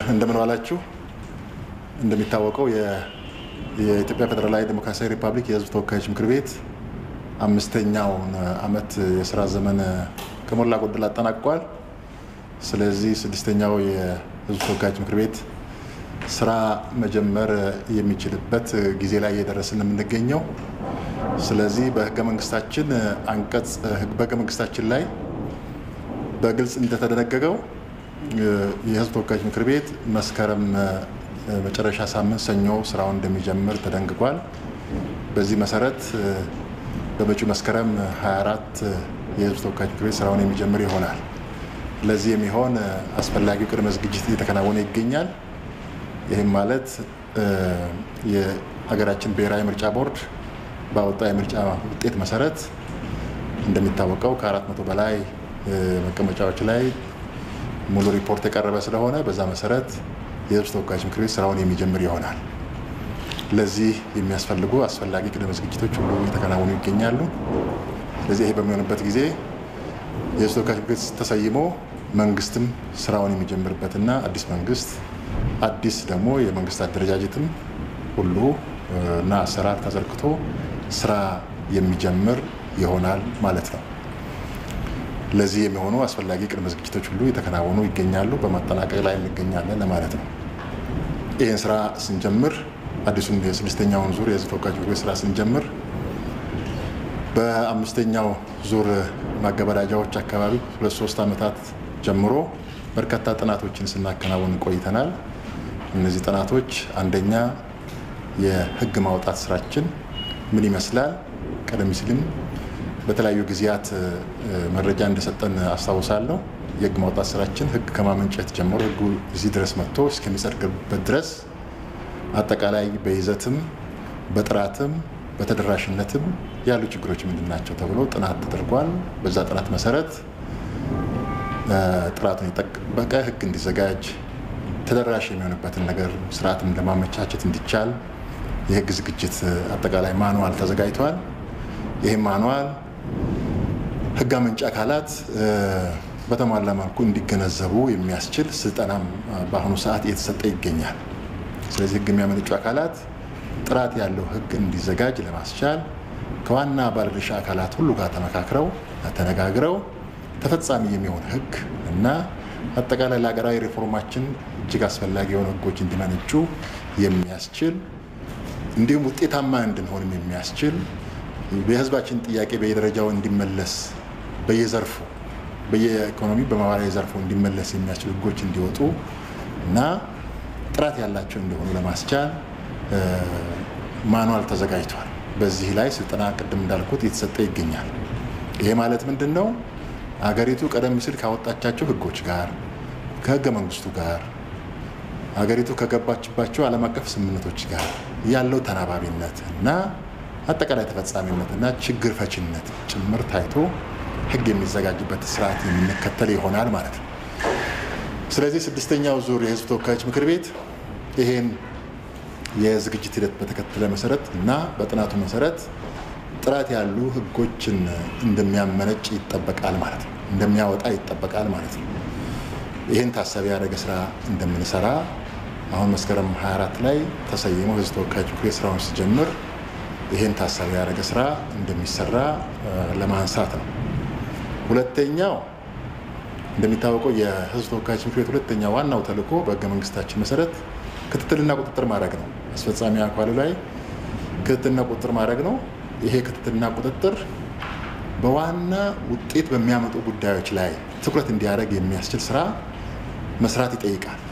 እንደምን ዋላችሁ። እንደሚታወቀው የኢትዮጵያ ፌዴራላዊ ዴሞክራሲያዊ ሪፐብሊክ የሕዝብ ተወካዮች ምክር ቤት አምስተኛውን ዓመት የስራ ዘመን ከሞላ ጎደል አጠናቅቋል። ስለዚህ ስድስተኛው የሕዝብ ተወካዮች ምክር ቤት ስራ መጀመር የሚችልበት ጊዜ ላይ እየደረስን የምንገኘው። ስለዚህ በህገ መንግስታችን አንቀጽ በህገ መንግስታችን ላይ በግልጽ እንደተደነገገው የህዝብ ተወካዮች ምክር ቤት መስከረም መጨረሻ ሳምንት ሰኞ ስራውን እንደሚጀምር ተደንግጓል። በዚህ መሰረት በመጪው መስከረም 24 የህዝብ ተወካዮች ምክር ቤት ስራውን የሚጀምር ይሆናል። ለዚህ የሚሆን አስፈላጊው ቅድመ ዝግጅት እየተከናወነ ይገኛል። ይህም ማለት የሀገራችን ብሔራዊ ምርጫ ቦርድ ባወጣው የምርጫ ውጤት መሰረት እንደሚታወቀው ከአራት መቶ በላይ መቀመጫዎች ላይ ሙሉ ሪፖርት የቀረበ ስለሆነ በዛ መሰረት የህዝብ ተወካዮች ምክር ቤት ስራውን የሚጀምር ይሆናል። ለዚህ የሚያስፈልጉ አስፈላጊ ቅድመ ዝግጅቶች ሁሉ እየተከናወኑ ይገኛሉ። ስለዚህ ይሄ በሚሆንበት ጊዜ የህዝብ ተወካዮች ምክር ቤት ተሰይሞ መንግስትም ስራውን የሚጀምርበትና አዲስ መንግስት አዲስ ደግሞ የመንግስት አደረጃጀትም ሁሉ እና አሰራር ተዘርግቶ ስራ የሚጀምር ይሆናል ማለት ነው። ለዚህ የሚሆኑ አስፈላጊ ቅድመ ዝግጅቶች ሁሉ የተከናወኑ ይገኛሉ። በማጠናቀቅ ላይ እንገኛለን ለማለት ነው። ይህን ስራ ስንጀምር አዲሱን የስድስተኛውን ዙር የህዝብ ተወካዮች ምክር ቤት ስራ ስንጀምር በአምስተኛው ዙር ማገበዳጃዎች አካባቢ ሁለት ሶስት ዓመታት ጀምሮ በርካታ ጥናቶችን ስናከናውን ቆይተናል። እነዚህ ጥናቶች አንደኛ የህግ ማውጣት ስራችን ምን ይመስላል፣ ቀደም ሲልም በተለያዩ ጊዜያት መረጃ እንደሰጠን አስታውሳለሁ። የህግ ማውጣት ስራችን ህግ ከማመንጨት ጀምሮ ህጉ እዚህ ድረስ መጥቶ እስከሚጸድቅበት ድረስ አጠቃላይ በይዘትም በጥራትም በተደራሽነትም ያሉ ችግሮች ምንድን ናቸው ተብሎ ጥናት ተደርጓል። በዛ ጥናት መሰረት ጥራቱን የጠበቀ ህግ እንዲዘጋጅ ተደራሽ የሚሆንበትን ነገር ስርዓትም ለማመቻቸት እንዲቻል የህግ ዝግጅት አጠቃላይ ማንዋል ተዘጋጅቷል። ይህም ማንዋል ህግ አመንጭ አካላት በተሟላ መልኩ እንዲገነዘቡ የሚያስችል ስልጠናም በአሁኑ ሰዓት እየተሰጠ ይገኛል። ስለዚህ ህግ የሚያመነጩ አካላት ጥራት ያለው ህግ እንዲዘጋጅ ለማስቻል ከዋና ባለድርሻ አካላት ሁሉ ጋር ተመካክረው ተነጋግረው ተፈጻሚ የሚሆን ህግ እና አጠቃላይ ለሀገራዊ ሪፎርማችን እጅግ አስፈላጊ የሆኑ ህጎች እንዲመነጩ የሚያስችል እንዲሁም ውጤታማ እንድንሆንም የሚያስችል የህዝባችን ጥያቄ በየደረጃው እንዲመለስ በየዘርፉ በየኢኮኖሚ በማህበራዊ ዘርፉ እንዲመለስ የሚያስችሉ ህጎች እንዲወጡ እና ጥራት ያላቸው እንዲሆኑ ለማስቻል ማኗል ተዘጋጅቷል። በዚህ ላይ ስልጠና ቅድም እንዳልኩት እየተሰጠ ይገኛል። ይሄ ማለት ምንድን ነው? አገሪቱ ቀደም ሲል ካወጣቻቸው ህጎች ጋር ከህገ መንግስቱ ጋር አገሪቱ ከገባችባቸው ዓለም አቀፍ ስምምነቶች ጋር ያለው ተናባቢነት እና አጠቃላይ ተፈጻሚነት እና ችግር ፈችነት ጭምር ታይቶ ህግ የሚዘጋጅበት ስርዓት የምንከተል ይሆናል ማለት ነው። ስለዚህ ስድስተኛው ዙር የህዝብ ተወካዮች ምክር ቤት ይሄን የዝግጅት ሂደት በተከተለ መሰረት እና በጥናቱ መሰረት ጥራት ያሉ ህጎችን እንደሚያመነጭ ይጠበቃል ማለት ነው። እንደሚያወጣ ይጠበቃል ማለት ነው። ይህን ታሳቢ ያደረገ ስራ እንደምንሰራ አሁን መስከረም 24 ላይ ተሰይሞ ህዝብ ተወካዮች ምክር ቤት ስራውን ሲጀምር ይህን ታሳቢ ያደረገ ስራ እንደሚሰራ ለማንሳት ነው። ሁለተኛው እንደሚታወቀው የህዝብ ተወካዮች ምክር ቤት ሁለተኛ ዋናው ተልዕኮ በህገ መንግስታችን መሰረት ክትትልና ቁጥጥር ማድረግ ነው። አስፈጻሚ አካሉ ላይ ክትትልና ቁጥጥር ማድረግ ነው። ይሄ ክትትልና ቁጥጥር በዋና ውጤት በሚያመጡ ጉዳዮች ላይ ትኩረት እንዲያደርግ የሚያስችል ስራ መስራት ይጠይቃል።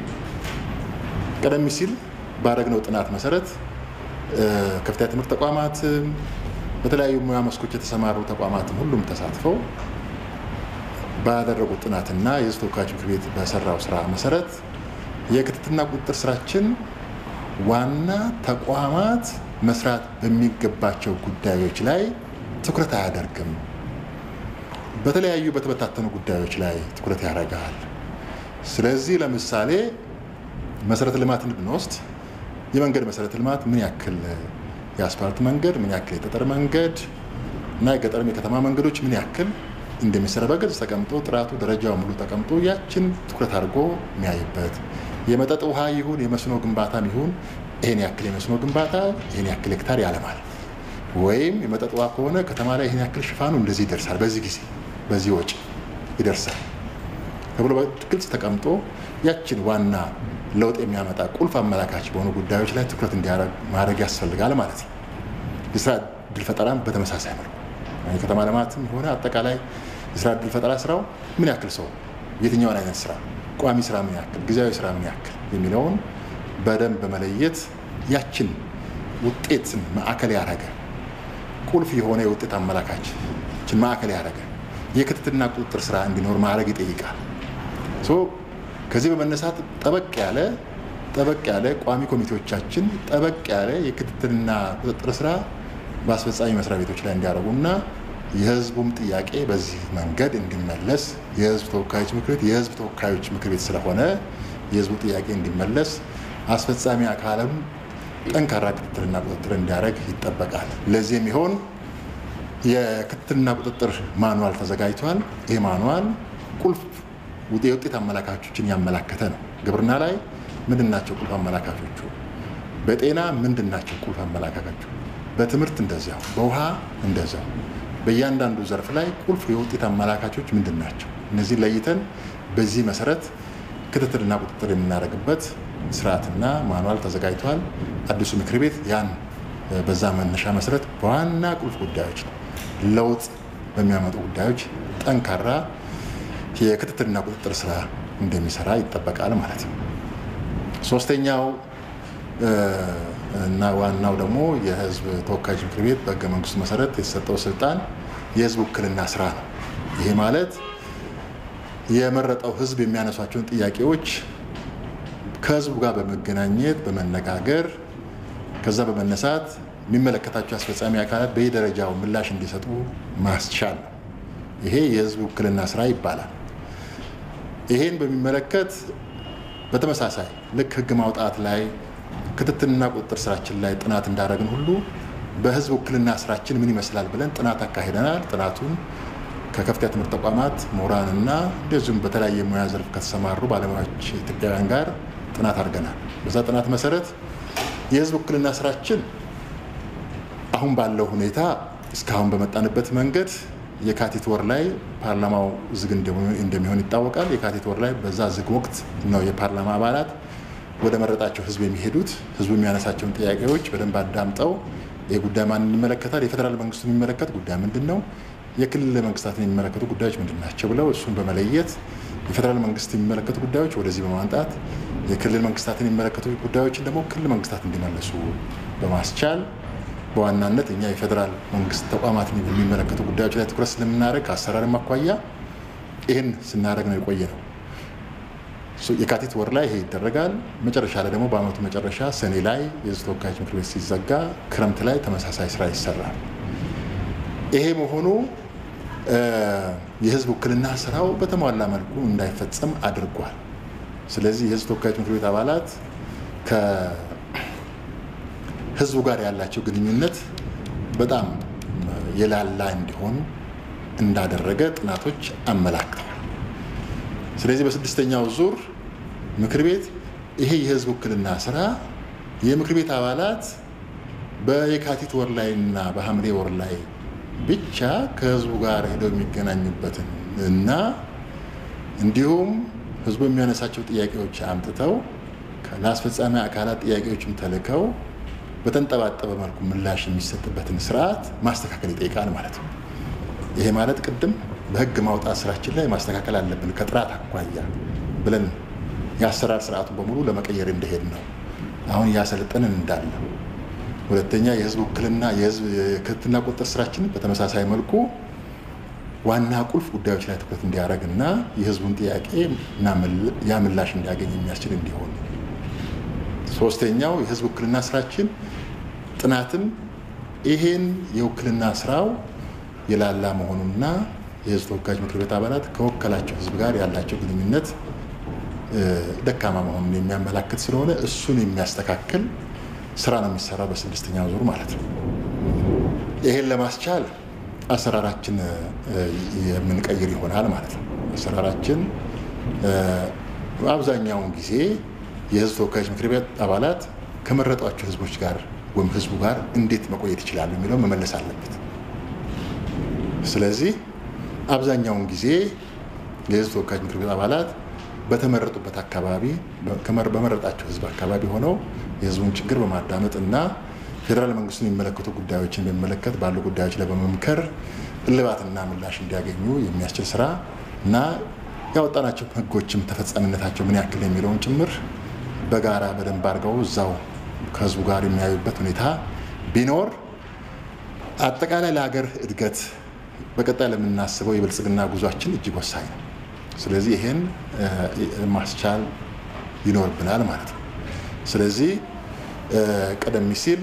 ቀደም ሲል ባደረግነው ጥናት መሰረት ከፍተኛ ትምህርት ተቋማትም በተለያዩ ሙያ መስኮች የተሰማሩ ተቋማትም ሁሉም ተሳትፈው ባደረጉት ጥናትና የህዝብ ተወካዮች ምክር ቤት በሰራው ስራ መሰረት የክትትልና ቁጥጥር ስራችን ዋና ተቋማት መስራት በሚገባቸው ጉዳዮች ላይ ትኩረት አያደርግም። በተለያዩ በተበታተኑ ጉዳዮች ላይ ትኩረት ያደርጋል። ስለዚህ ለምሳሌ መሰረተ ልማትን ብንወስድ የመንገድ መሰረተ ልማት ምን ያክል የአስፋልት መንገድ ምን ያክል የጠጠር መንገድ እና የገጠርም የከተማ መንገዶች ምን ያክል እንደሚሰራ በግልጽ ተቀምጦ ጥራቱ ደረጃው ሙሉ ተቀምጦ ያችን ትኩረት አድርጎ የሚያይበት የመጠጥ ውሃ ይሁን የመስኖ ግንባታም ይሁን ይሄን ያክል የመስኖ ግንባታ ይሄን ያክል ሄክታር ያለማል፣ ወይም የመጠጥ ውሃ ከሆነ ከተማ ላይ ይሄን ያክል ሽፋኑ እንደዚህ ይደርሳል፣ በዚህ ጊዜ በዚህ ወጪ ይደርሳል ተብሎ በግልጽ ተቀምጦ ያችን ዋና ለውጥ የሚያመጣ ቁልፍ አመላካች በሆኑ ጉዳዮች ላይ ትኩረት እንዲያደርግ ማድረግ ያስፈልጋል ማለት ነው። የስራ እድል ፈጠራም በተመሳሳይ መልኩ የከተማ ልማትም ሆነ አጠቃላይ የስራ እድል ፈጠራ ስራው ምን ያክል ሰው የትኛውን አይነት ስራ ቋሚ ስራ ምን ያክል ጊዜያዊ ስራ ምን ያክል የሚለውን በደንብ በመለየት ያችን ውጤትን ማዕከል ያደረገ ቁልፍ የሆነ የውጤት አመላካች ችን ማዕከል ያደረገ የክትትልና ቁጥጥር ስራ እንዲኖር ማድረግ ይጠይቃል። ከዚህ በመነሳት ጠበቅ ያለ ጠበቅ ያለ ቋሚ ኮሚቴዎቻችን ጠበቅ ያለ የክትትልና ቁጥጥር ስራ በአስፈጻሚ መስሪያ ቤቶች ላይ እንዲያደርጉና የህዝቡም ጥያቄ በዚህ መንገድ እንዲመለስ የህዝብ ተወካዮች ምክር ቤት የህዝብ ተወካዮች ምክር ቤት ስለሆነ የህዝቡ ጥያቄ እንዲመለስ አስፈጻሚ አካልም ጠንካራ ክትትልና ቁጥጥር እንዲያደርግ ይጠበቃል። ለዚህ የሚሆን የክትትልና ቁጥጥር ማኑዋል ተዘጋጅቷል። ይህ ማኑዋል ቁልፍ የውጤት አመላካቾችን ያመላከተ ነው። ግብርና ላይ ምንድን ናቸው ቁልፍ አመላካቾቹ? በጤና ምንድን ናቸው ቁልፍ አመላካቾቹ? በትምህርት እንደዚያው፣ በውሃ እንደዚያው። በእያንዳንዱ ዘርፍ ላይ ቁልፍ የውጤት አመላካቾች ምንድን ናቸው? እነዚህ ለይተን በዚህ መሰረት ክትትልና ቁጥጥር የምናደርግበት ስርዓትና ማኑዋል ተዘጋጅቷል። አዲሱ ምክር ቤት ያን በዛ መነሻ መሰረት በዋና ቁልፍ ጉዳዮች ለውጥ በሚያመጡ ጉዳዮች ጠንካራ የክትትልና ቁጥጥር ስራ እንደሚሰራ ይጠበቃል ማለት ነው። ሶስተኛው እና ዋናው ደግሞ የህዝብ ተወካዮች ምክር ቤት በህገ መንግስቱ መሰረት የተሰጠው ስልጣን የህዝብ ውክልና ስራ ነው። ይሄ ማለት የመረጠው ህዝብ የሚያነሷቸውን ጥያቄዎች ከህዝቡ ጋር በመገናኘት በመነጋገር ከዛ በመነሳት የሚመለከታቸው አስፈጻሚ አካላት በየደረጃው ምላሽ እንዲሰጡ ማስቻል ነው። ይሄ የህዝብ ውክልና ስራ ይባላል። ይሄን በሚመለከት በተመሳሳይ ልክ ህግ ማውጣት ላይ ክትትልና ቁጥጥር ስራችን ላይ ጥናት እንዳደረግን ሁሉ በህዝብ ውክልና ስራችን ምን ይመስላል ብለን ጥናት አካሂደናል። ጥናቱን ከከፍተኛ ትምህርት ተቋማት ምሁራንና እንደዚሁም በተለያየ ሙያ ዘርፍ ከተሰማሩ ባለሙያዎች ኢትዮጵያውያን ጋር ጥናት አድርገናል። በዛ ጥናት መሰረት የህዝብ ውክልና ስራችን አሁን ባለው ሁኔታ እስካሁን በመጣንበት መንገድ የካቲት ወር ላይ ፓርላማው ዝግ እንደሚሆን ይታወቃል። የካቲት ወር ላይ በዛ ዝግ ወቅት ነው የፓርላማ አባላት ወደ መረጣቸው ህዝብ የሚሄዱት። ህዝቡ የሚያነሳቸውን ጥያቄዎች በደንብ አዳምጠው ይህ ጉዳይ ማንን ይመለከታል፣ የፌዴራል መንግስቱ የሚመለከት ጉዳይ ምንድን ነው፣ የክልል መንግስታትን የሚመለከቱ ጉዳዮች ምንድን ናቸው ብለው እሱን በመለየት የፌዴራል መንግስት የሚመለከቱ ጉዳዮች ወደዚህ በማምጣት የክልል መንግስታትን የሚመለከቱ ጉዳዮችን ደግሞ ክልል መንግስታት እንዲመለሱ በማስቻል በዋናነት እኛ የፌዴራል መንግስት ተቋማትን የሚመለከቱ ጉዳዮች ላይ ትኩረት ስለምናደርግ ከአሰራርም አኳያ ይህን ስናደርግ ነው የቆየ ነው። የካቲት ወር ላይ ይሄ ይደረጋል። መጨረሻ ላይ ደግሞ በአመቱ መጨረሻ ሰኔ ላይ የህዝብ ተወካዮች ምክር ቤት ሲዘጋ ክረምት ላይ ተመሳሳይ ስራ ይሰራል። ይሄ መሆኑ የህዝብ ውክልና ስራው በተሟላ መልኩ እንዳይፈጸም አድርጓል። ስለዚህ የህዝብ ተወካዮች ምክር ቤት አባላት ከህዝቡ ጋር ያላቸው ግንኙነት በጣም የላላ እንዲሆን እንዳደረገ ጥናቶች አመላክተዋል። ስለዚህ በስድስተኛው ዙር ምክር ቤት ይሄ የህዝብ ውክልና ስራ የምክር ቤት አባላት በየካቲት ወር ላይ እና በሐምሌ ወር ላይ ብቻ ከህዝቡ ጋር ሄደው የሚገናኙበትን እና እንዲሁም ህዝቡ የሚያነሳቸው ጥያቄዎች አምጥተው ለአስፈጻሚ አካላት ጥያቄዎችም ተልከው በተንጠባጠበ መልኩ ምላሽ የሚሰጥበትን ስርዓት ማስተካከል ይጠይቃል ማለት ነው። ይሄ ማለት ቅድም በህግ ማውጣት ስራችን ላይ ማስተካከል አለብን ከጥራት አኳያ ብለን የአሰራር ስርዓቱን በሙሉ ለመቀየር እንደሄድ ነው። አሁን እያሰለጠንን እንዳለ ሁለተኛ የህዝብ ውክልና የህዝብ ክትትልና ቁጥጥር ስራችን በተመሳሳይ መልኩ ዋና ቁልፍ ጉዳዮች ላይ ትኩረት እንዲያደርግ እና የህዝቡን ጥያቄ ያ ምላሽ እንዲያገኝ የሚያስችል እንዲሆን። ሶስተኛው የህዝብ ውክልና ስራችን ጥናትም ይሄን የውክልና ስራው የላላ መሆኑና የህዝብ ተወካዮች ምክር ቤት አባላት ከወከላቸው ህዝብ ጋር ያላቸው ግንኙነት ደካማ መሆኑን የሚያመላክት ስለሆነ እሱን የሚያስተካክል ስራ ነው የሚሰራው በስድስተኛው ዙር ማለት ነው። ይሄን ለማስቻል አሰራራችን የምንቀይር ይሆናል ማለት ነው። አሰራራችን በአብዛኛውን ጊዜ የህዝብ ተወካዮች ምክር ቤት አባላት ከመረጧቸው ህዝቦች ጋር ወይም ህዝቡ ጋር እንዴት መቆየት ይችላሉ የሚለው መመለስ አለበት። ስለዚህ አብዛኛውን ጊዜ የህዝብ ተወካዮች ምክር ቤት አባላት በተመረጡበት አካባቢ በመረጣቸው ህዝብ አካባቢ ሆነው የህዝቡን ችግር በማዳመጥ እና ፌዴራል መንግስቱን የሚመለከቱ ጉዳዮችን በሚመለከት ባሉ ጉዳዮች ላይ በመምከር እልባትና ምላሽ እንዲያገኙ የሚያስችል ስራ እና ያወጣናቸው ህጎችም ተፈጻሚነታቸው ምን ያክል የሚለውን ጭምር በጋራ በደንብ አድርገው እዛው ከህዝቡ ጋር የሚያዩበት ሁኔታ ቢኖር አጠቃላይ ለሀገር እድገት በቀጣይ ለምናስበው የብልጽግና ጉዟችን እጅግ ወሳኝ ነው። ስለዚህ ይሄን ማስቻል ይኖርብናል ማለት ነው። ስለዚህ ቀደም ሲል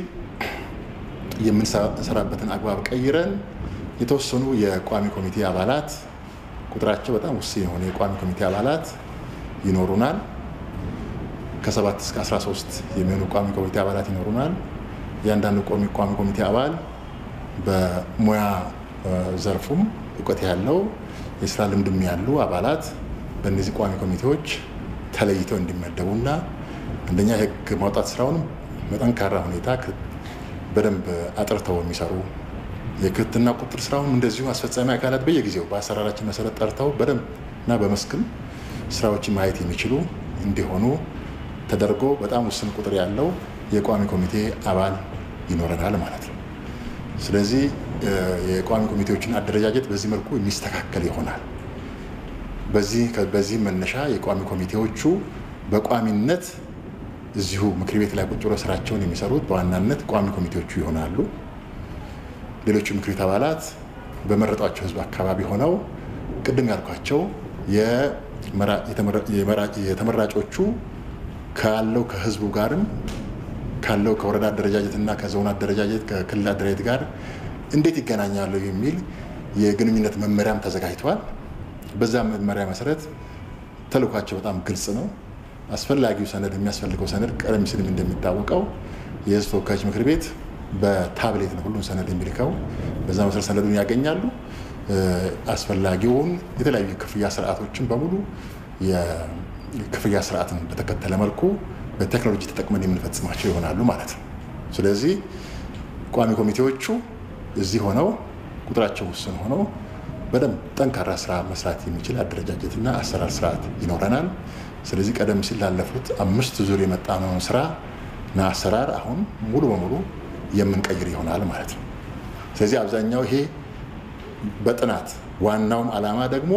የምንሰራበትን አግባብ ቀይረን የተወሰኑ የቋሚ ኮሚቴ አባላት ቁጥራቸው በጣም ውስን የሆነ የቋሚ ኮሚቴ አባላት ይኖሩናል። ከሰባት እስከ 13 የሚሆኑ ቋሚ ኮሚቴ አባላት ይኖሩናል። እያንዳንዱ ቋሚ ኮሚቴ አባል በሙያ ዘርፉም እውቀት ያለው የስራ ልምድም ያሉ አባላት በእነዚህ ቋሚ ኮሚቴዎች ተለይተው እንዲመደቡና አንደኛ የህግ ማውጣት ስራውንም በጠንካራ ሁኔታ በደንብ አጥርተው የሚሰሩ የክትትልና ቁጥጥር ስራውን እንደዚሁ አስፈጻሚ አካላት በየጊዜው በአሰራራችን መሰረት ጠርተው በደንብ እና በመስክም ስራዎችን ማየት የሚችሉ እንዲሆኑ ተደርጎ በጣም ውስን ቁጥር ያለው የቋሚ ኮሚቴ አባል ይኖረናል ማለት ነው። ስለዚህ የቋሚ ኮሚቴዎችን አደረጃጀት በዚህ መልኩ የሚስተካከል ይሆናል። በዚህ መነሻ የቋሚ ኮሚቴዎቹ በቋሚነት እዚሁ ምክር ቤት ላይ ቁጭ ብለው ስራቸውን የሚሰሩት በዋናነት ቋሚ ኮሚቴዎቹ ይሆናሉ። ሌሎቹ ምክር ቤት አባላት በመረጧቸው ህዝብ አካባቢ ሆነው ቅድም ያልኳቸው የተመራጮቹ ካለው ከህዝቡ ጋርም ካለው ከወረዳ አደረጃጀት እና ከዞን አደረጃጀት ከክልል አደረጃጀት ጋር እንዴት ይገናኛሉ የሚል የግንኙነት መመሪያም ተዘጋጅተዋል። በዛ መመሪያ መሰረት ተልኳቸው በጣም ግልጽ ነው። አስፈላጊው ሰነድ የሚያስፈልገው ሰነድ ቀደም ሲልም እንደሚታወቀው የህዝብ ተወካዮች ምክር ቤት በታብሌት ነው ሁሉም ሰነድ የሚልከው። በዛ መሰረት ሰነዱን ያገኛሉ። አስፈላጊውን የተለያዩ የክፍያ ስርዓቶችን በሙሉ የክፍያ ስርዓትን በተከተለ መልኩ በቴክኖሎጂ ተጠቅመን የምንፈጽማቸው ይሆናሉ ማለት ነው። ስለዚህ ቋሚ ኮሚቴዎቹ እዚህ ሆነው ቁጥራቸው ውስን ሆነው በደንብ ጠንካራ ስራ መስራት የሚችል አደረጃጀትና አሰራር ስርዓት ይኖረናል። ስለዚህ ቀደም ሲል ላለፉት አምስት ዙር የመጣነውን ስራና አሰራር አሁን ሙሉ በሙሉ የምንቀይር ይሆናል ማለት ነው። ስለዚህ አብዛኛው ይሄ በጥናት ዋናውም ዓላማ ደግሞ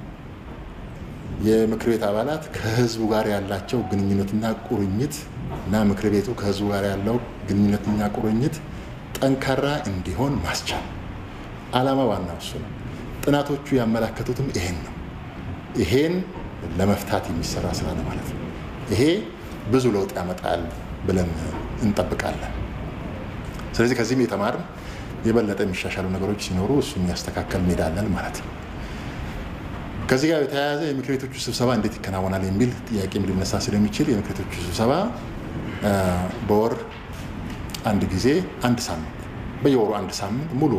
የምክር ቤት አባላት ከህዝቡ ጋር ያላቸው ግንኙነትና ቁርኝት እና ምክር ቤቱ ከህዝቡ ጋር ያለው ግንኙነትና ቁርኝት ጠንካራ እንዲሆን ማስቻል ዓላማ ዋናው እሱ ነው። ጥናቶቹ ያመላከቱትም ይሄን ነው። ይሄን ለመፍታት የሚሰራ ስራ ነው ማለት ነው። ይሄ ብዙ ለውጥ ያመጣል ብለን እንጠብቃለን። ስለዚህ ከዚህም የተማርን የበለጠ የሚሻሻሉ ነገሮች ሲኖሩ እሱን ያስተካከል እንሄዳለን ማለት ነው። ከዚህ ጋር የተያያዘ የምክር ቤቶቹ ስብሰባ እንዴት ይከናወናል የሚል ጥያቄም ሊነሳ ስለሚችል የምክር ቤቶቹ ስብሰባ በወር አንድ ጊዜ አንድ ሳምንት በየወሩ አንድ ሳምንት ሙሉ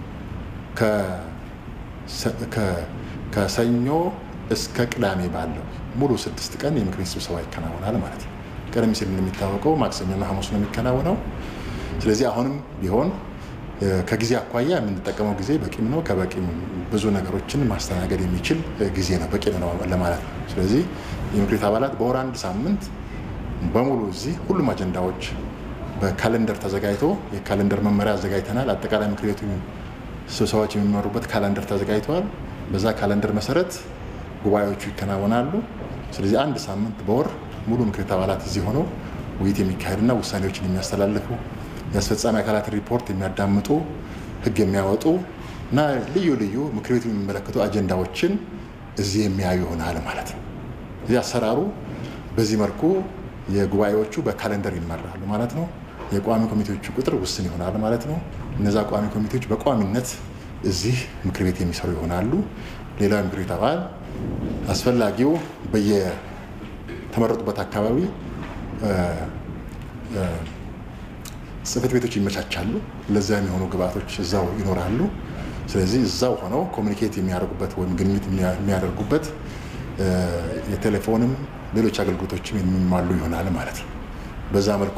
ከሰኞ እስከ ቅዳሜ ባለው ሙሉ ስድስት ቀን የምክር ቤት ስብሰባ ይከናወናል ማለት ነው። ቀደም ሲል እንደሚታወቀው ማክሰኞና ሐሙስ ነው የሚከናወነው። ስለዚህ አሁንም ቢሆን ከጊዜ አኳያ የምንጠቀመው ጊዜ በቂም ነው። ከበቂም ብዙ ነገሮችን ማስተናገድ የሚችል ጊዜ ነው፣ በቂ ነው ለማለት ነው። ስለዚህ የምክር ቤት አባላት በወር አንድ ሳምንት በሙሉ እዚህ ሁሉም አጀንዳዎች በካለንደር ተዘጋጅቶ የካለንደር መመሪያ አዘጋጅተናል። አጠቃላይ ምክር ቤቱ ስብሰባዎች የሚመሩበት ካለንደር ተዘጋጅተዋል። በዛ ካለንደር መሰረት ጉባኤዎቹ ይከናወናሉ። ስለዚህ አንድ ሳምንት በወር ሙሉ ምክር ቤት አባላት እዚህ ሆነው ውይይት የሚካሄድና ውሳኔዎችን የሚያስተላልፉ የአስፈጻሚ አካላት ሪፖርት የሚያዳምጡ ሕግ የሚያወጡ እና ልዩ ልዩ ምክር ቤቱ የሚመለከቱ አጀንዳዎችን እዚህ የሚያዩ ይሆናል ማለት ነው። እዚህ አሰራሩ በዚህ መልኩ የጉባኤዎቹ በካለንደር ይመራሉ ማለት ነው። የቋሚ ኮሚቴዎቹ ቁጥር ውስን ይሆናል ማለት ነው። እነዛ ቋሚ ኮሚቴዎች በቋሚነት እዚህ ምክር ቤት የሚሰሩ ይሆናሉ። ሌላው የምክር ቤት አባል አስፈላጊው በየተመረጡበት አካባቢ ጽህፈት ቤቶች ይመቻቻሉ። ለዛ የሚሆኑ ግብአቶች እዛው ይኖራሉ። ስለዚህ እዛው ሆነው ኮሚኒኬት የሚያደርጉበት ወይም ግንኙነት የሚያደርጉበት የቴሌፎንም ሌሎች አገልግሎቶችም የሚሟሉ ይሆናል ማለት ነው። በዛ መልኩ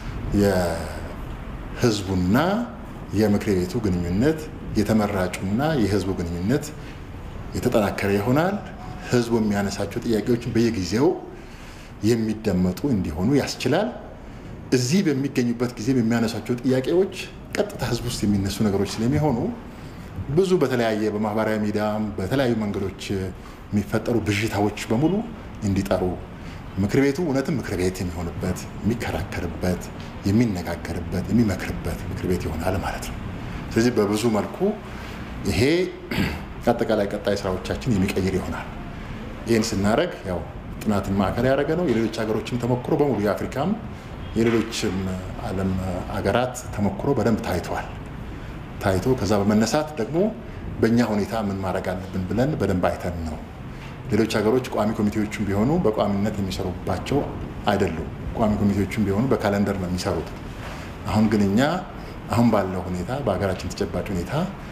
የህዝቡና የምክር ቤቱ ግንኙነት የተመራጩና የህዝቡ ግንኙነት የተጠናከረ ይሆናል። ህዝቡ የሚያነሳቸው ጥያቄዎችን በየጊዜው የሚደመጡ እንዲሆኑ ያስችላል። እዚህ በሚገኙበት ጊዜ የሚያነሷቸው ጥያቄዎች ቀጥታ ህዝብ ውስጥ የሚነሱ ነገሮች ስለሚሆኑ ብዙ በተለያየ በማህበራዊ ሚዲያም በተለያዩ መንገዶች የሚፈጠሩ ብዥታዎች በሙሉ እንዲጠሩ ምክር ቤቱ እውነትም ምክር ቤት የሚሆንበት የሚከራከርበት፣ የሚነጋገርበት፣ የሚመክርበት ምክር ቤት ይሆናል ማለት ነው። ስለዚህ በብዙ መልኩ ይሄ አጠቃላይ ቀጣይ ስራዎቻችን የሚቀይር ይሆናል። ይህን ስናደርግ ያው ጥናትን ማዕከል ያደረገ ነው። የሌሎች ሀገሮችም ተሞክሮ በሙሉ የአፍሪካም የሌሎችም ዓለም ሀገራት ተሞክሮ በደንብ ታይተዋል። ታይቶ ከዛ በመነሳት ደግሞ በእኛ ሁኔታ ምን ማድረግ አለብን ብለን በደንብ አይተን ነው። ሌሎች ሀገሮች ቋሚ ኮሚቴዎቹም ቢሆኑ በቋሚነት የሚሰሩባቸው አይደሉም። ቋሚ ኮሚቴዎቹም ቢሆኑ በካለንደር ነው የሚሰሩት። አሁን ግን እኛ አሁን ባለው ሁኔታ በሀገራችን ተጨባጭ ሁኔታ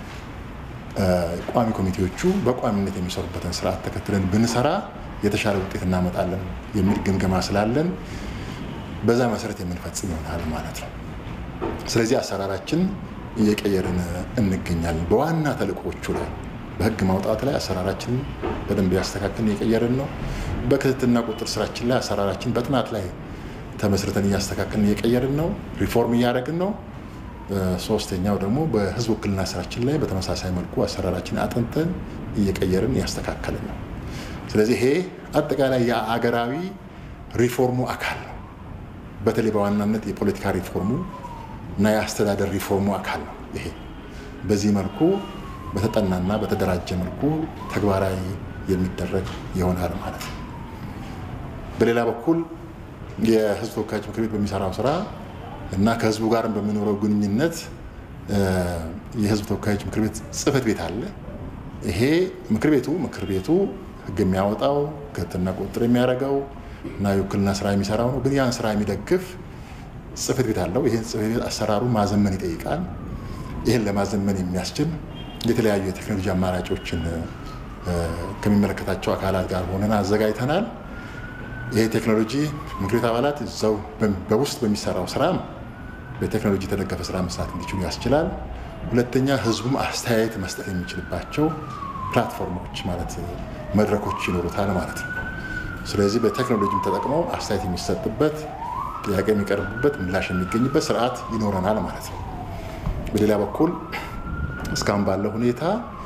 ቋሚ ኮሚቴዎቹ በቋሚነት የሚሰሩበትን ስርዓት ተከትለን ብንሰራ የተሻለ ውጤት እናመጣለን የሚል ግምገማ ስላለን በዛ መሰረት የምንፈጽም ይሆናል ማለት ነው። ስለዚህ አሰራራችን እየቀየርን እንገኛለን። በዋና ተልእኮዎቹ ላይ በህግ ማውጣት ላይ አሰራራችንን በደንብ ያስተካከልን እየቀየርን ነው። በክትትልና ቁጥጥር ስራችን ላይ አሰራራችን በጥናት ላይ ተመስርተን እያስተካከልን እየቀየርን ነው። ሪፎርም እያደረግን ነው። ሶስተኛው ደግሞ በህዝብ ውክልና ስራችን ላይ በተመሳሳይ መልኩ አሰራራችን አጥንተን እየቀየርን እያስተካከልን ነው። ስለዚህ ይሄ አጠቃላይ የአገራዊ ሪፎርሙ አካል ነው። በተለይ በዋናነት የፖለቲካ ሪፎርሙ እና የአስተዳደር ሪፎርሙ አካል ነው። ይሄ በዚህ መልኩ በተጠናና በተደራጀ መልኩ ተግባራዊ የሚደረግ ይሆናል ማለት ነው። በሌላ በኩል የህዝብ ተወካዮች ምክር ቤት በሚሰራው ስራ እና ከህዝቡ ጋር በሚኖረው ግንኙነት የህዝብ ተወካዮች ምክር ቤት ጽህፈት ቤት አለ። ይሄ ምክር ቤቱ ምክር ቤቱ ህግ የሚያወጣው ክትትልና ቁጥጥር የሚያደርገው እና የውክልና ስራ የሚሰራው ነው። ግን ያን ስራ የሚደግፍ ጽህፈት ቤት አለው። ይህን ጽህፈት ቤት አሰራሩ ማዘመን ይጠይቃል። ይህን ለማዘመን የሚያስችል የተለያዩ የቴክኖሎጂ አማራጮችን ከሚመለከታቸው አካላት ጋር ሆነን አዘጋጅተናል። ይህ ቴክኖሎጂ ምክር ቤት አባላት እዛው በውስጥ በሚሰራው ስራ በቴክኖሎጂ የተደገፈ ስራ መስራት እንዲችሉ ያስችላል። ሁለተኛ ህዝቡም አስተያየት መስጠት የሚችልባቸው ፕላትፎርሞች ማለት መድረኮች ይኖሩታል ማለት ነው። ስለዚህ በቴክኖሎጂም ተጠቅመው አስተያየት የሚሰጥበት ጥያቄ የሚቀርብበት ምላሽ የሚገኝበት ስርዓት ይኖረናል ማለት ነው። በሌላ በኩል እስካሁን ባለው ሁኔታ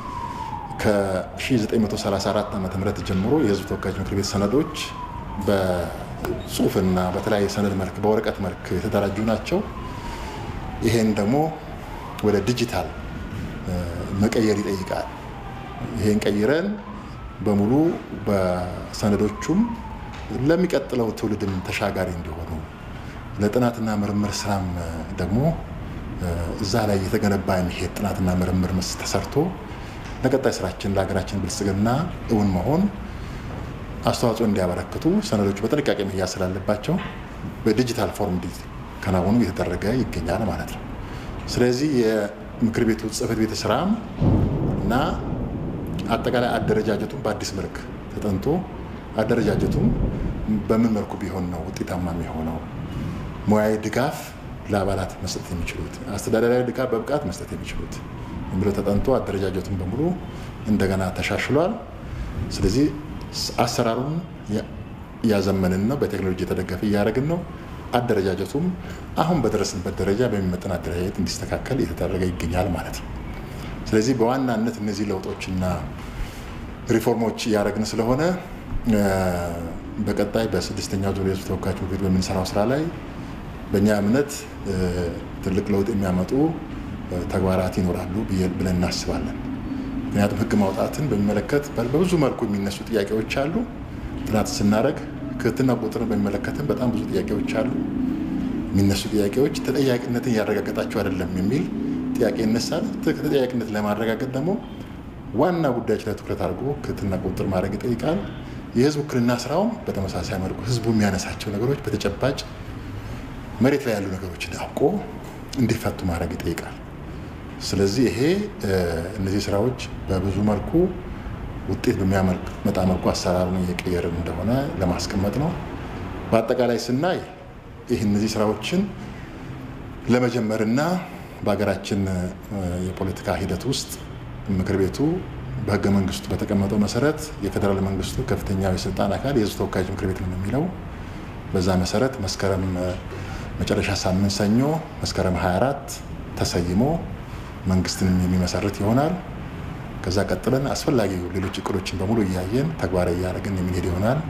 ከ1934 ዓ ም ጀምሮ የህዝብ ተወካዮች ምክር ቤት ሰነዶች በጽሁፍና በተለያየ ሰነድ መልክ በወረቀት መልክ የተደራጁ ናቸው። ይሄን ደግሞ ወደ ዲጂታል መቀየር ይጠይቃል። ይሄን ቀይረን በሙሉ በሰነዶቹም ለሚቀጥለው ትውልድም ተሻጋሪ እንዲሆኑ ለጥናትና ምርምር ስራም ደግሞ እዛ ላይ የተገነባ የሚሄድ ጥናትና ምርምር ተሰርቶ ለቀጣይ ስራችን ለሀገራችን ብልጽግና እውን መሆን አስተዋጽኦ እንዲያበረክቱ ሰነዶቹ በጥንቃቄ መያዝ ስላለባቸው በዲጂታል ፎርም እንዲከናወኑ እየተደረገ ይገኛል ማለት ነው። ስለዚህ የምክር ቤቱ ጽህፈት ቤት ስራም እና አጠቃላይ አደረጃጀቱን በአዲስ መልክ ተጠንቶ አደረጃጀቱም በምን መልኩ ቢሆን ነው ውጤታማ የሚሆነው፣ ሙያዊ ድጋፍ ለአባላት መስጠት የሚችሉት፣ አስተዳደራዊ ድጋፍ በብቃት መስጠት የሚችሉት የሚለው ተጠንቶ አደረጃጀቱን በሙሉ እንደገና ተሻሽሏል። ስለዚህ አሰራሩን እያዘመንን ነው፣ በቴክኖሎጂ የተደገፈ እያደረግን ነው። አደረጃጀቱም አሁን በደረስንበት ደረጃ በሚመጠን አደረጃጀት እንዲስተካከል እየተደረገ ይገኛል ማለት ነው። ስለዚህ በዋናነት እነዚህ ለውጦችና ሪፎርሞች እያደረግን ስለሆነ በቀጣይ በስድስተኛው ዙር የህዝብ ተወካዮች ምክር ቤት በምንሰራው ስራ ላይ በእኛ እምነት ትልቅ ለውጥ የሚያመጡ ተግባራት ይኖራሉ ብለን እናስባለን። ምክንያቱም ህግ ማውጣትን በሚመለከት በብዙ መልኩ የሚነሱ ጥያቄዎች አሉ። ጥናት ስናደርግ ክትትልና ቁጥጥርን በሚመለከትም በጣም ብዙ ጥያቄዎች አሉ። የሚነሱ ጥያቄዎች ተጠያቂነትን እያረጋገጣቸው አይደለም የሚል ጥያቄ ይነሳል። ተጠያቂነት ለማረጋገጥ ደግሞ ዋና ጉዳዮች ላይ ትኩረት አድርጎ ክትትልና ቁጥጥር ማድረግ ይጠይቃል። የህዝብ ውክልና ስራውም በተመሳሳይ መልኩ ህዝቡ የሚያነሳቸው ነገሮች በተጨባጭ መሬት ላይ ያሉ ነገሮችን አውቆ እንዲፈቱ ማድረግ ይጠይቃል። ስለዚህ ይሄ እነዚህ ስራዎች በብዙ መልኩ ውጤት በሚያመጣ መልኩ አሰራሩን እየቀየርን እንደሆነ ለማስቀመጥ ነው። በአጠቃላይ ስናይ ይህ እነዚህ ስራዎችን ለመጀመርና በሀገራችን የፖለቲካ ሂደት ውስጥ ምክር ቤቱ በህገ መንግስቱ በተቀመጠው መሰረት የፌዴራል መንግስቱ ከፍተኛው የስልጣን አካል የህዝብ ተወካዮች ምክር ቤት ነው የሚለው። በዛ መሰረት መስከረም መጨረሻ ሳምንት ሰኞ መስከረም 24 ተሰይሞ መንግስትንም የሚመሰርት ይሆናል። ከዛ ቀጥለን አስፈላጊ ሌሎች እቅዶችን በሙሉ እያየን ተግባራዊ እያደረግን የሚሄድ ይሆናል።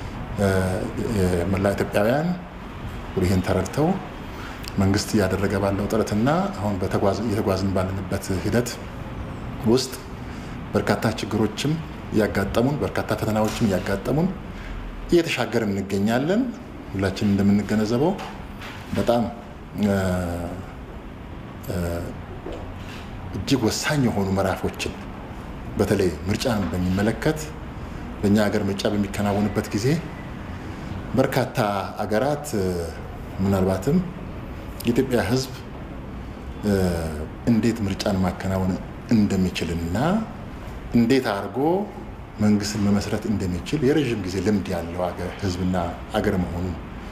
መላ ኢትዮጵያውያን ይህን ተረድተው መንግስት እያደረገ ባለው ጥረትና አሁን እየተጓዝን ባለንበት ሂደት ውስጥ በርካታ ችግሮችም እያጋጠሙን በርካታ ፈተናዎችም እያጋጠሙን እየተሻገርን እንገኛለን። ሁላችን እንደምንገነዘበው በጣም እጅግ ወሳኝ የሆኑ ምዕራፎችን በተለይ ምርጫን በሚመለከት በእኛ ሀገር ምርጫ በሚከናወንበት ጊዜ በርካታ አገራት ምናልባትም የኢትዮጵያ ሕዝብ እንዴት ምርጫን ማከናወን እንደሚችልና እንዴት አድርጎ መንግስትን መመስረት እንደሚችል የረዥም ጊዜ ልምድ ያለው ሕዝብና አገር መሆኑን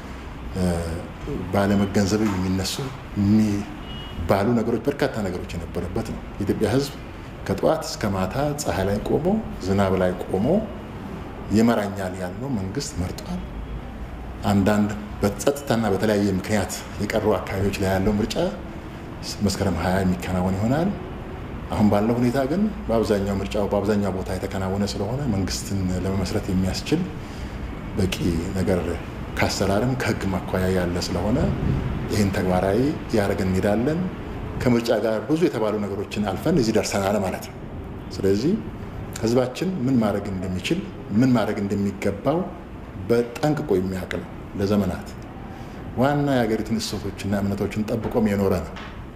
ባለመገንዘብ የሚነሱ የሚባሉ ነገሮች በርካታ ነገሮች የነበረበት ነው። የኢትዮጵያ ሕዝብ ከጠዋት እስከ ማታ ፀሐይ ላይ ቆሞ ዝናብ ላይ ቆሞ ይመራኛል ያለው መንግስት መርጧል። አንዳንድ በጸጥታና በተለያየ ምክንያት የቀሩ አካባቢዎች ላይ ያለው ምርጫ መስከረም ሀያ የሚከናወን ይሆናል። አሁን ባለው ሁኔታ ግን በአብዛኛው ምርጫው በአብዛኛው ቦታ የተከናወነ ስለሆነ መንግስትን ለመመስረት የሚያስችል በቂ ነገር ከአሰራርም ከህግ ማኳያ ያለ ስለሆነ ይህን ተግባራዊ ያደረግን እንሄዳለን። ከምርጫ ጋር ብዙ የተባሉ ነገሮችን አልፈን እዚህ ደርሰናል ማለት ነው። ስለዚህ ህዝባችን ምን ማድረግ እንደሚችል ምን ማድረግ እንደሚገባው በጠንቅቆ የሚያውቅ ነው። ለዘመናት ዋና የሀገሪቱን እሴቶችና እምነቶችን ጠብቆም የኖረ ነው።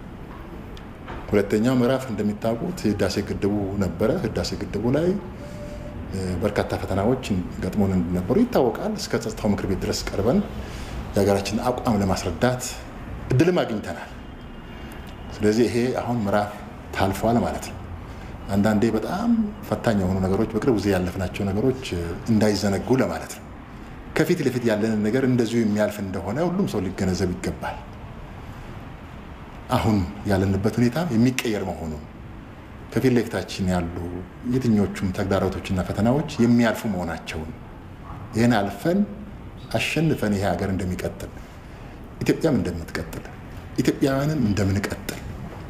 ሁለተኛው ምዕራፍ እንደሚታወቁት ህዳሴ ግድቡ ነበረ። ህዳሴ ግድቡ ላይ በርካታ ፈተናዎች ገጥሞን እንደነበሩ ይታወቃል። እስከ ጸጥታው ምክር ቤት ድረስ ቀርበን የሀገራችንን አቋም ለማስረዳት እድልም አግኝተናል። ስለዚህ ይሄ አሁን ምዕራፍ ታልፏል ማለት ነው። አንዳንዴ በጣም ፈታኝ የሆኑ ነገሮች በቅርብ ጊዜ ያለፍናቸው ነገሮች እንዳይዘነጉ ለማለት ነው። ከፊት ለፊት ያለንን ነገር እንደዚሁ የሚያልፍ እንደሆነ ሁሉም ሰው ሊገነዘብ ይገባል። አሁን ያለንበት ሁኔታ የሚቀየር መሆኑን ከፊት ለፊታችን ያሉ የትኞቹም ተግዳሮቶችና ፈተናዎች የሚያልፉ መሆናቸውን ይህን አልፈን አሸንፈን ይሄ ሀገር እንደሚቀጥል ኢትዮጵያም እንደምትቀጥል ኢትዮጵያውያንም እንደምንቀጥል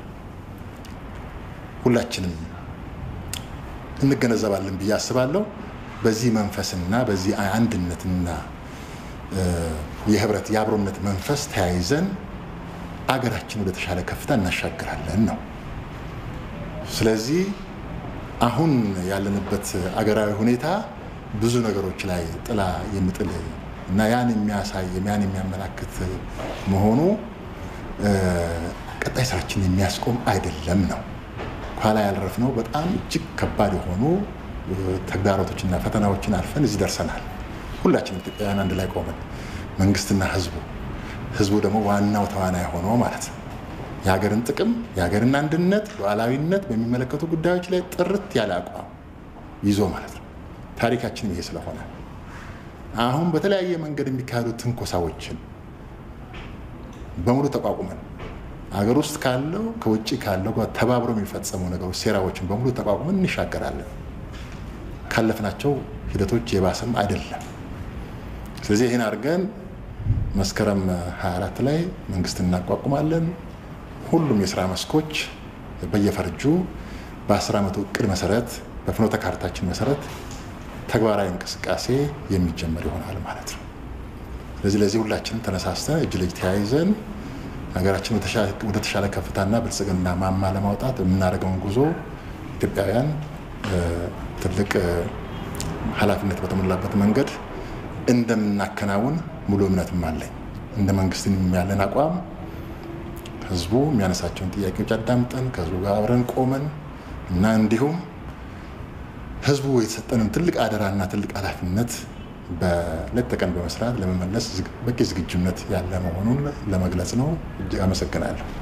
ሁላችንም እንገነዘባለን ብዬ አስባለሁ። በዚህ መንፈስና በዚህ አንድነትና የህብረት የአብሮነት መንፈስ ተያይዘን አገራችን ወደ ተሻለ ከፍታ እናሻግራለን ነው። ስለዚህ አሁን ያለንበት አገራዊ ሁኔታ ብዙ ነገሮች ላይ ጥላ የሚጥል እና ያን የሚያሳይ ያን የሚያመላክት መሆኑ ቀጣይ ስራችን የሚያስቆም አይደለም ነው። ኋላ ያልረፍነው በጣም እጅግ ከባድ የሆኑ ተግዳሮቶችና ፈተናዎችን አልፈን እዚህ ደርሰናል። ሁላችንም ኢትዮጵያውያን አንድ ላይ ቆመን መንግስትና ህዝቡ ህዝቡ ደግሞ ዋናው ተዋናይ ሆኖ ማለት ነው የሀገርን ጥቅም የሀገርን አንድነት ሉዓላዊነት በሚመለከቱ ጉዳዮች ላይ ጥርት ያለ አቋም ይዞ ማለት ነው። ታሪካችን ይሄ ስለሆነ አሁን በተለያየ መንገድ የሚካሄዱ ትንኮሳዎችን በሙሉ ተቋቁመን አገር ውስጥ ካለው ከውጭ ካለው ጋር ተባብሮ የሚፈጸሙ ነገሮች ሴራዎችን በሙሉ ተቋቁመን እንሻገራለን። ካለፍናቸው ሂደቶች የባሰም አይደለም። ስለዚህ ይህን አድርገን መስከረም 24 ላይ መንግስት እናቋቁማለን። ሁሉም የስራ መስኮች በየፈርጁ በአስር ዓመቱ እቅድ መሰረት በፍኖተ ካርታችን መሰረት ተግባራዊ እንቅስቃሴ የሚጀመር ይሆናል ማለት ነው። ስለዚህ ለዚህ ሁላችንም ተነሳስተን እጅ ለእጅ ተያይዘን ሀገራችን ወደ ተሻለ ከፍታና ብልጽግና ማማ ለማውጣት የምናደርገውን ጉዞ ኢትዮጵያውያን ትልቅ ኃላፊነት በተሞላበት መንገድ እንደምናከናውን ሙሉ እምነትም አለኝ። እንደ መንግስትን ያለን አቋም ህዝቡ የሚያነሳቸውን ጥያቄዎች አዳምጠን ከህዝቡ ጋር አብረን ቆመን እና እንዲሁም ህዝቡ የተሰጠንን ትልቅ አደራና ትልቅ ኃላፊነት በሌት ተቀን በመስራት ለመመለስ በቂ ዝግጁነት ያለ መሆኑን ለመግለጽ ነው። እጅግ አመሰግናለሁ።